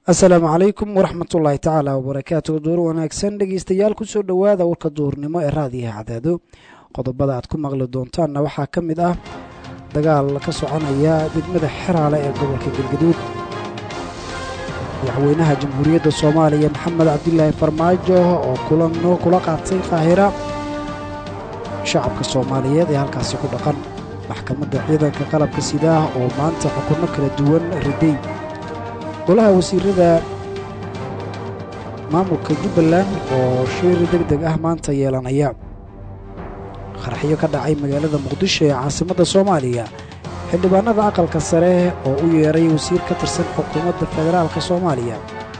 asalaamu calaykum waraxmat ullaahi tacaala wabarakaatu duur wanaagsan dhegeystayaal kusoo dhowaada warka duurnimo ee raadiyaha cadaado qodobada aad ku maqli doontaanna waxaa ka mid ah dagaal ka soconaya degmada xeraale ee gobolka galgaduud madaxweynaha jamhuuriyadda soomaaliya maxamed cabdilaahi farmaajo oo kulano kula qaatay qaahira shacabka soomaaliyeed ee halkaasi ku dhaqan maxkamadda ciidanka qalabka sidaah oo maanta xukunno kala duwan riday golaha wasiirada maamulka jubbaland oo shir deg deg ah maanta yeelanaya qaraxyo ka dhacay magaalada muqdisho ee caasimadda soomaaliya xildhibaanada aqalka sare oo u yeeray wasiir ka tirsan xukuumadda federaalka soomaaliya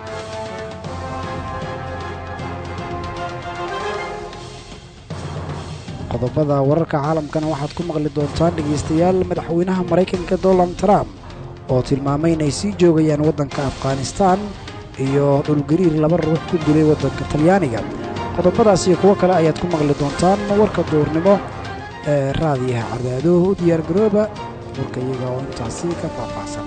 qodobada wararka caalamkana waxaad ku maqli doontaan dhegaystayaal madaxweynaha maraykanka donald trump oo tilmaamay inay sii joogayaan waddanka afghanistaan iyo dhulgariir laba ruux ku dilay waddanka talyaaniga qodobadaas iyo kuwo kale ayaad ku maqli doontaan warka duurnimo ee raadiyaha cadaado u diyaargarooba warka iyaga oo intaasi ka faahfaahsan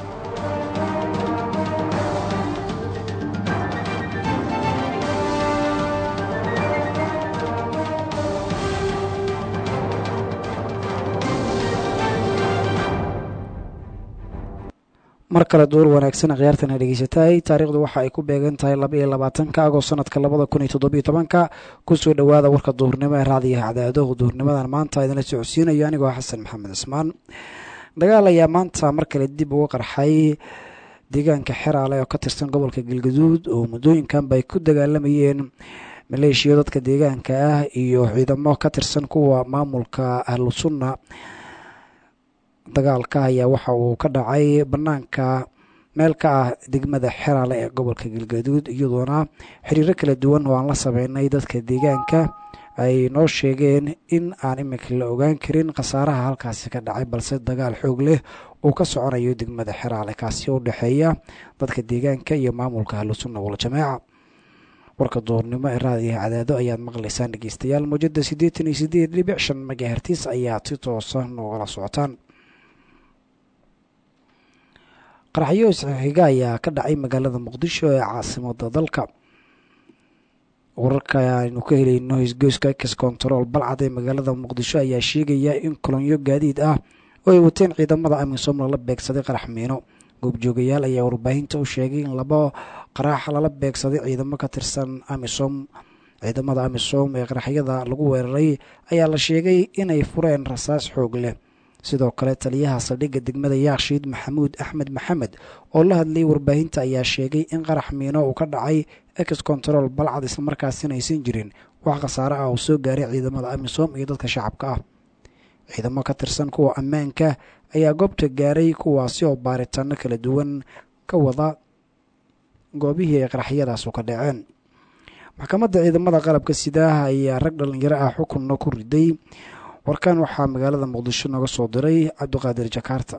mar kale duur wanaagsan khiyaartana dhegeysataay taariikhdu waxa ay ku beegan tahay laba iyo labaatanka agost sanadka labada kun iyo toddobiyo tobanka kusoo dhowaada warka duurnimo ee raadiyaha cadaado duurnimadan maanta idinla socodsiinayo anigoo xasan maxamed cismaan dagaal ayaa maanta mar kale dib uga qarxay deegaanka xeraale oo ka tirsan gobolka galgaduud oo muddooyinkanba ay ku dagaalamayeen maleeshiya dadka deegaanka ah iyo ciidamo ka tirsan kuwa maamulka ahlu sunna dagaalka ayaa waxa uu ka dhacay bannaanka meel ka ah degmada xeraale ee gobolka galgaduud iyadoona xiriiro kala duwan oo aan la sameynay dadka deegaanka ay noo sheegeen in aan iminka la ogaan karin khasaaraha halkaasi ka dhacay balse dagaal xoog leh uu ka soconayo degmada xeraale kaasi oo udhexeeya dadka deegaanka iyo maamulka ahlusunna waljamaaca warka duurnimo ee raadiyaha cadaado ayaad maqlaysaan dhegeystayaal muujada siddeetan iyo sideed dhibic shan magahertis ayaad si toosa noogala socotaan qaraxyo isxixiga ayaa ka dhacay magaalada muqdisho ee caasimada dalka wararka aynu ka helayno hisgoyska ex control balcad ee magaalada muqdisho ayaa sheegaya in kolonyo gaadiid ah oo ay wateen ciidamada amisom lala beegsaday qarax miino goobjoogayaal ayaa warbaahinta u sheegay in laba qarax lala beegsaday ciidamo ka tirsan amisom ciidamada amisom ee qaraxyada lagu weeraray ayaa la sheegay inay fureen rasaas xoog leh sidoo kale taliyaha saldhigga degmada yaakshiid maxamuud axmed maxamed oo la hadlayay warbaahinta ayaa sheegay in qarax miino uu ka dhacay ex control balcad islamarkaasina aysan jirin wax khasaare ah oo soo gaaray ciidamada amisom iyo dadka shacabka ah ciidamo ka tirsan kuwa ammaanka ayaa goobta gaaray kuwaasi oo baaritaano kala duwan ka wada goobihii ay qaraxyadaasu ka dhaceen maxkamadda ciidamada qalabka sidaah ayaa rag dhallinyaro ah xukunna ku riday warkan waxaa magaalada muqdisho nooga soo diray cabdiqaadir jakaarta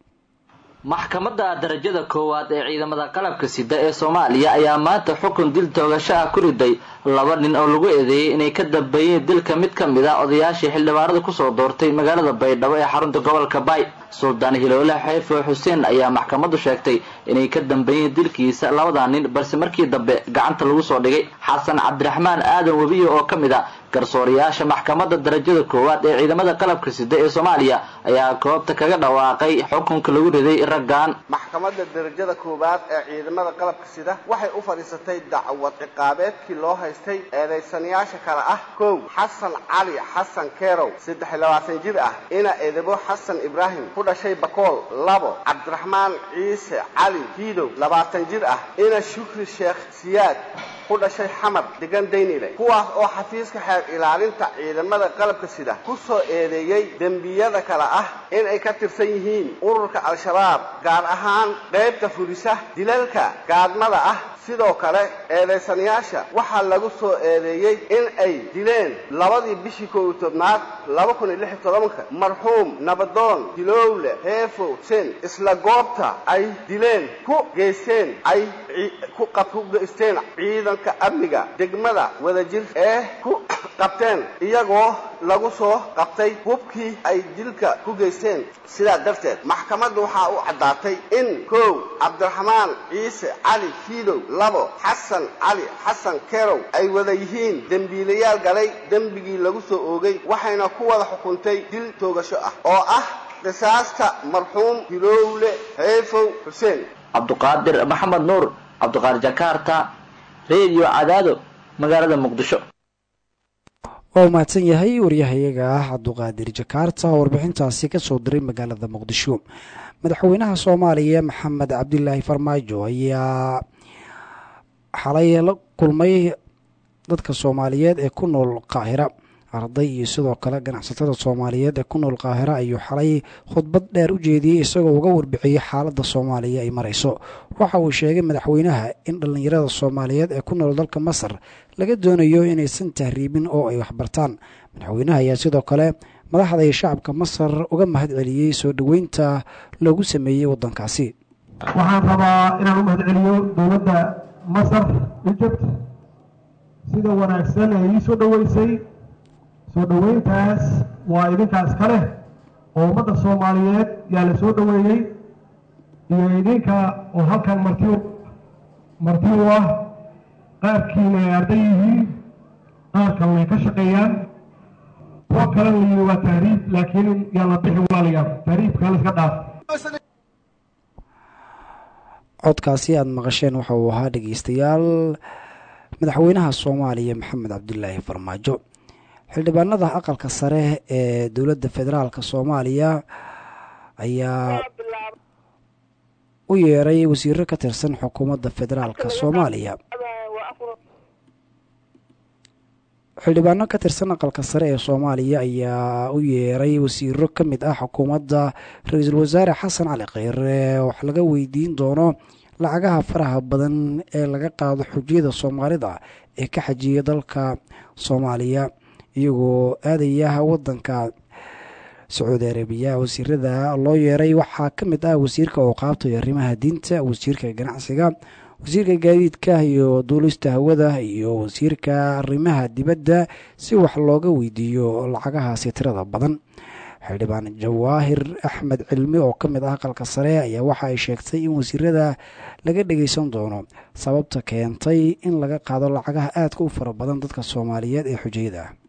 maxkamadda darajada koowaad ee ciidamada qalabka sida ee soomaaliya ayaa maanta xukun dil toogasho ah ku riday laba nin oo lagu eedeeyey inay ka dambeeyeen dilka mid ka mid a odayaashii xildhibaanada kusoo doortay magaalada baydhabo ee xarunta gobolka baay suldaan hiloole xeefo xuseen ayaa maxkamaddu sheegtay inay ka dambeeyeen dilkiisa labada nin balse markii dambe gacanta lagu soo dhigay xasan cabdiraxmaan aadan webiye oo ka mid a garsoorayaasha maxkamadda darajada koowaad ee ciidamada qalabka sida ee soomaaliya ayaa goobta kaga dhawaaqay xukunka lagu riday raggan maxkamadda darajada koowaad ee ciidamada qalabka sida waxay u fadhiisatay dacwad ciqaabeedkii loo haystay eedaysanayaasha kale ah kow xasan cali xasan kerow saddex iyo labaatan jir ah ina edebo xasan ibraahim ku dhashay bakool labo cabdiraxmaan ciise cali hiidow labaatan jir ah ina shukri sheekh siyaad ku dhashay xamar degan daynile kuwaas oo xafiiska xeer ilaalinta ciidamada qalabka sida ku soo eedeeyey dembiyada kale ah in ay ka tirsan yihiin ururka al-shabaab gaar ahaan qaybta fulisa dilalka gaadmada ah sidoo kale eedaysanayaasha waxaa lagu soo eedeeyey in ay dileen labadii bishii kow iyo tobnaad laba kun iyo lix iyo tobanka marxuum nabadoon dilowle heefo sen isla goobta ay dileen ku geysteen ay ku geysteen ciidanka amniga degmada wadajir ee ku qabteen iyagoo lagu soo qabtay hubkii ay dilka ku geysteen sidaa darteed maxkamaddu waxaa u caddaatay in kow cabdiraxmaan ciise cali fiidow labo xasan cali xasan kerow ay wada yihiin dembiilayaal galay dembigii lagu soo oogay waxayna ku wada xukuntay dil toogasho ah oo ah qisaasta marxuum hilowle heefow xuseen cabduqaadir maxamed nuur cabdiqaadir jakarta redio cadaado magaalada muqdisho waa u mahadsan yahay waryahayaga ah cabduqaadir jakarta oo warbixintaasi ka soo diray magaalada muqdisho madaxweynaha soomaaliya maxamed cabdilaahi farmaajo ayaa xalay la kulmay dadka soomaaliyeed ee ku nool qaahira arday iyo sidoo kale ganacsatada soomaaliyeed ee ku nool qaahira ayuu xalay khudbad dheer u jeediyey isagoo uga warbixiyey xaaladda soomaaliya ay marayso waxa uu sheegay madaxweynaha in dhallinyarada soomaaliyeed ee ku nool dalka masar laga doonayo inaysan tahriibin oo ay waxbartaan madaxweynaha ayaa sidoo kale madaxda iyo shacabka masar uga mahad celiyey soo dhoweynta loogu sameeyey waddankaasi waxaan rabaa inaan u mahad celiyo dowladda masar egypt sida wanaagsan ee ii soo dhoweysay soo dhoweyntaas waa idinkaas ka leh oo ummadda soomaaliyeed yaa la soo dhoweeyey iyo idinka oo halkan marti marti u ah qaarkiina ay arday yihiin qaar kalena ay ka shaqeeyaan kuwa kalena layihi waa tahriib laakiin yaa la bixi walaalayaal tahriibka la iska dhaaf codkaasi aada maqasheen waxa uu ahaa dhegeystayaal madaxweynaha soomaaliya maxamed cabdilaahi farmaajo xildhibaanada aqalka sare ee dowladda federaalk soomaaliya ayaa u yeeray wasiiro ka tirsan xukuumadda federaalk soomaaliya xildhibaano ka tirsan aqalka sare ee soomaaliya ayaa u yeeray wasiiro ka mid ah xukuumadda ra-iisul wasaare xasan cali kheyre wax laga weydiin doono lacagaha faraha badan ee laga qaado xujiyada soomaalida ee ka xajiya dalka soomaaliya iyagoo aadaya wadanka sacuudi arabiya wasiirada loo yeeray waxaa ka mid ah wasiirka ooqaabta iyo arrimaha diinta wasiirka ganacsiga wasiirka gaadiidka iyo duulista hawada iyo wasiirka arrimaha dibadda si wax looga weydiiyo lacagahaasi tirada badan xildhibaan jawaahir axmed cilmi oo ka mid ah aqalka sare ayaa waxa ay sheegtay in wasiirada laga dhageysan doono sababta keentay in laga qaado lacagaha aadka u fara badan dadka soomaaliyeed ee xujayada ah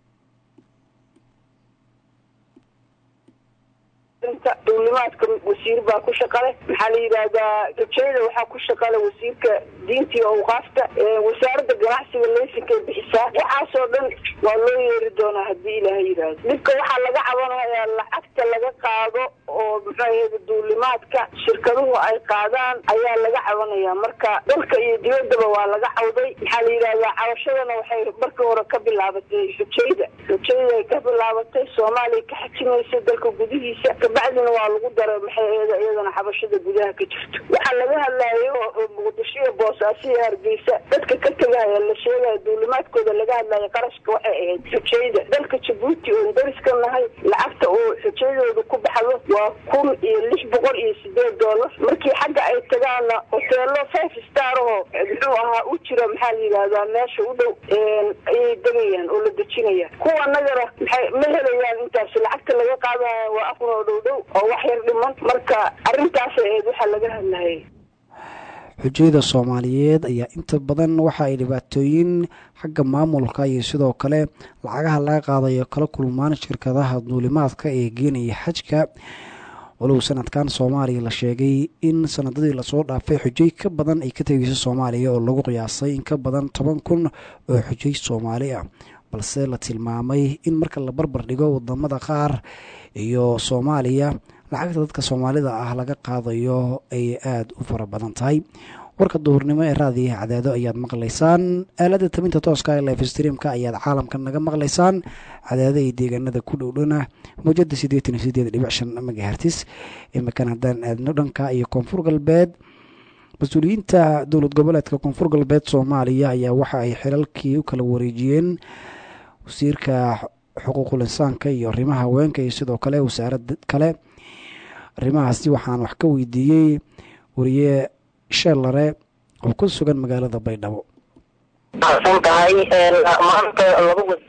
duulimaadka wasiir baa ku shaqale maxaa la yidhaahdaa rajayda waxaa ku shaqale wasiirka diinta iyo awqaafta wasaaradda ganacsiga leysinkay bixisaa waxaasoo dhan waa loo yeeri doonaa haddii ilaaha yidhaahdo dhibka waxaa laga cabanayaa lacagta laga qaado oo muxuu ahayda duulimaadka shirkaduhu ay qaadaan ayaa laga cabanayaa marka dalka iyo dibaddaba waa laga cawday maxaa la yidhahdaa cabashadana waxay markii hore ka bilaabatay xujayda xujayda ay ka bilaabatay soomaaliya ka xajimaysa dalka gudihiisa kabacdina waa lagu daray maxay eeda iyadana xabashada gudaha ka jirto waxaa laga hadlayo oo muqdisho iyo boosaaso iyo hargeysa dadka ka tegaya la sheegaya duulimaadkooda laga hadlayo qarashka waxay ahayd xujayda dalka jabuuti oon dariska nahay lacagta oo xujaydooda ku baxdo waa kun iyo lix boqol iyo sideed doolar markii xagga ay tagaana hoteelo five star oo muxuu ahaa u jira maxaa la yidhahdaa meesha u dhow ayay degayaan oo la dejinaya kuwa nagana maxay ma helayaan intaas lacagta laga qaadaya waa afar oo dhow dhow oo wax yar dhiman marka arrintaasay ahayd waxaa laga hadlayay xujayada soomaaliyeed ayaa inta badan waxa ay dhibaatooyin xagga maamulka iyo sidoo kale lacagaha laga qaadayo kala kulmaan shirkadaha duulimaadka ee geenaya xajka walow sanadkan soomaaliya la sheegay in sanadadii lasoo dhaafay xujay ka badan ay ka tegeyso soomaaliya oo lagu qiyaasay in ka badan toban kun oo xujay soomaali ah balse la tilmaamay in marka la barbar dhigo wadamada qaar iyo soomaaliya lacagta dadka soomaalida ah laga qaadayo ay aada u fara badan tahay warka duhurnimo ee raadiyaha cadaado ayaad maqlaysaan aalada tabinta tooska ee life streamka ayaad caalamka naga maqlaysaan cadaado iyo deegaanada ku dhowdhana mawjada siddeetan iyo sideed dhibic shan megahertis imikan haddaan aadno dhanka iyo koonfur galbeed mas-uuliyiinta dowlad goboleedka koonfur galbeed soomaaliya ayaa waxa ay xilalkii u kala wareejiyeen wasiirka xuquuqul insaanka iyo arrimaha haweenka iyo sidoo kale wasaarad kale arrimahaasi waxaan wax ka weydiiyey wariye sheellare oo ku sugan magaalada baydhabo san tahay maanta laba wasaarad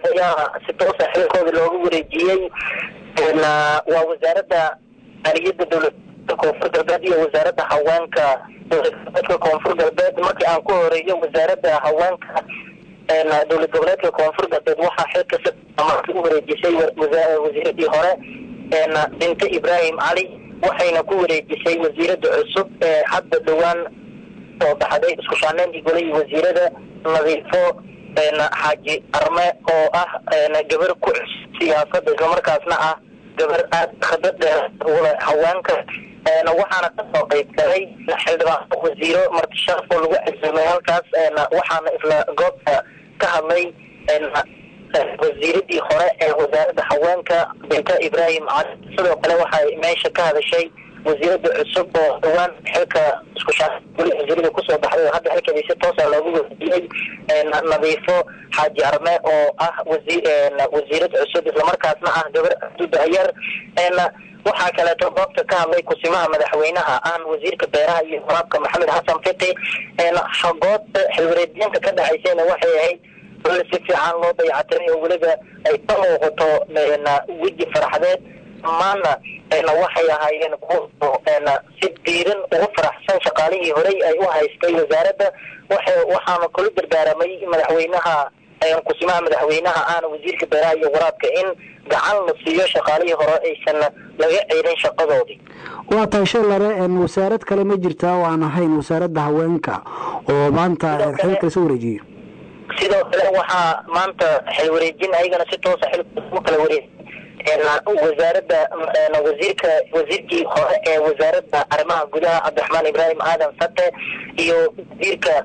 ayaa si toosa xilkooda loogu wareejiyey waa wasaaradda aliyada dowlada koonfur galbeed iyo wasaaradda haweenka dowlad goboleedka koonfur galbeed markii aan ku horeeyo wasaaradda haweenka dowlad goboleedka koonfur galbeed waxaa xilka si u wareejisay wasiiradii hore binta ibraahim cali waxayna ku wareejisay wasiirada cusub ee hadda dhowaan soo baxday isku shaaneyntii golihii wasiirada nadiifo xaaji arme oo ah gabar ku cusub siyaasada islamarkaasna ah gabar aad khibrad dheer ule haweenka waxaana kasoo qayb galay xildhibaan wasiiro martisharaf oo lagu casuumay halkaas waxaana isla goobta ka hadlay wasiiradii hore ee wasaaradda haweenka binta ibraahim cali sidoo kale waxay meesha ka hadashay wasiirada cusub oo dhawaan xilka isku shaa wasiirada kusoo baxday oo hadda xilkeedii si toosa loogu wasiiyey nadiifo xaaji arme oo ah wasi wasiirad cusub islamarkaasna ah gabar dudayar waxaa kaleeto goobta ka hadlay kusimaha madaxweynaha aan wasiirka beeraha iyo waraabka maxamed xasan fiqi goobta xilwareediyinta ka dhacaysayna waxay ahayd si fiican loo dayactiray oo weliba ay ka muuqato weji faraxdeed maana waxay ahaayeen kuwa si diiran ugu faraxsan shaqaalihii horey ay u haystay wasaaradda waxaana kula dardaaramay madaxweynaha kusimaha madaxweynaha aana wasiirka beeraha iyo waraabka in gacan la siiyo shaqaalihii hore aysan laga ceelin shaqadoodii waa tahay shalare wasaarad kale ma jirtaa oo aan ahayn wasaaradda haweenka oo maanta xil kale soo wareejiyey sidoo kale waxaa maanta xil wareejin ayagana si toosa xilku kala wareeg wasaaradda wasiirka wasiirkii hore ee wasaaradda arrimaha gudaha cabdiraxmaan ibraahim aadan sate iyo wasiirka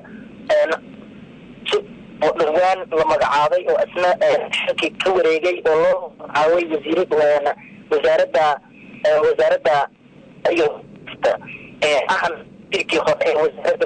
oo dhawaan la magacaabay oo isna xilkii ka wareegay oo loo magacaabay wasiir wasaaradda wasaaradda iyo ahan wasiirkii hore ee wasaaradda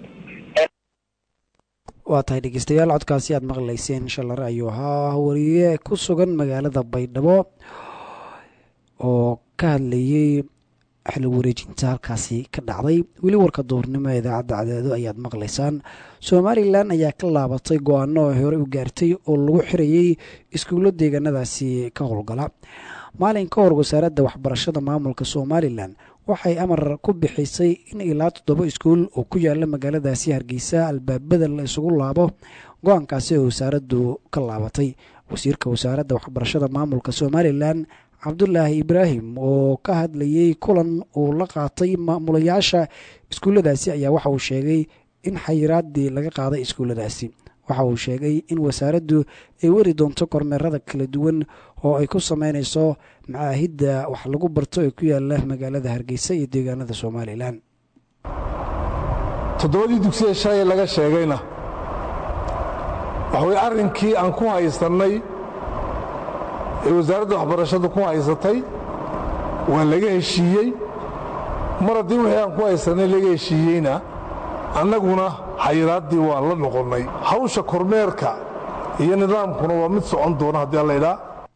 waa tahay dhegeystayaal codkaasi aad maqlayseen shalare ayuu ahaa wariye ku sugan magaalada baydhabo oo ka hadlayey xil wareejinta halkaasi ka dhacday weli warka duurnimo ee idaacadda cadeedo ayaad maqlaysaan somalilan ayaa ka laabatay go-aano ay hore u gaartay oo lagu xirayey iskuullo deegaanadaasi ka howlgala maalin ka hor wasaaradda waxbarashada maamulka somalilan waxay amar ku bixisay in ilaa toddoba iskuul oo ku yaala magaaladaasi hargeysa albaabada la isugu laabo go-aankaasi oo wasaaraddu ka laabatay wasiirka wasaaradda waxbarashada maamulka somalilan cabdulaahi ibraahim oo ka hadlayey kulan uu la qaatay maamulayaasha iskuulladaasi ayaa waxa uu sheegay in xayiraadii laga qaaday iskuulladaasi waxa uu sheegay in wasaaraddu ay weri doonto kormeerada kala duwan oo ay ku sameynayso macaahidda wax lagu barto ee ku yaala magaalada hargeysa iyo deegaanada somalilan toddobadii dugsiya shalay laga sheegayna waxa weye arrinkii aan ku haysannay ee wasaaradda waxbarashadu ku haysatay waa laga heshiiyey mar haddii wixii aan ku haysannay laga heshiiyeyna annaguna xayiraaddii waan la noqonnay hawsha kormeerka iyo nidaamkuna waa mid socon doona haddii alla idhaa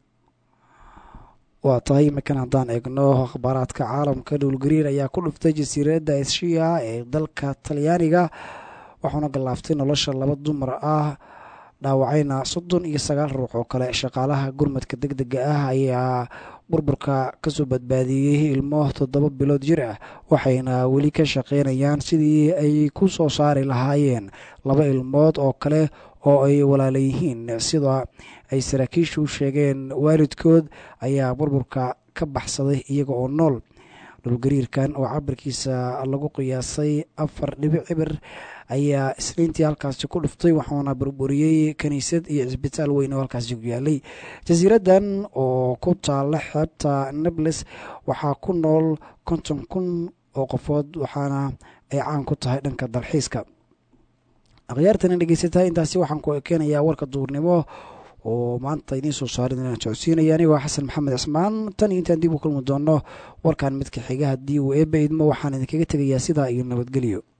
waa tahay iminkan haddaan eegno akhbaaraadka caalamka dhowlgariir ayaa ku dhuftay jasiiradda eshiya ee dalka talyaaniga waxauna gallaaftay nolosha laba dumar ah dhaawacayna soddon iyo sagaal ruux oo kale shaqaalaha gurmadka deg dega ah ayaa burburka kasoo badbaadiyey ilmo toddoba bilood jir ah waxayna weli ka shaqeynayaan sidii ay ku soo saari lahaayeen laba ilmood oo kale oo ay walaala yihiin sida ay saraakiishu sheegeen waalidkood ayaa burburka ka baxsaday iyaga oo nool dhulgariirkan oo cabirkiisa lagu qiyaasay afar dhibic cibir ayaa isniintii halkaasi ku dhuftay waxaana burburiyey kiniisad iyo cisbitaal weyn oo halkaasi ku yaalay jasiiraddan oo ku taala xeebta nebles waxaa ku nool konton kun oo qofood waxaana ay caan ku tahay dhanka dalxiiska akhyaartana dhegeysataa intaasi waxaan ku ekeenayaa warka duurnimo oo maanta idiin soo saarin inaan socodsiinaya anigoo xasan maxamed cismaan tan iyo intaan dib u kulmi doonno warkan midka xiga haddii uu eebba idmo waxaan idinkaga tegayaa sidaa iyo nabadgelyo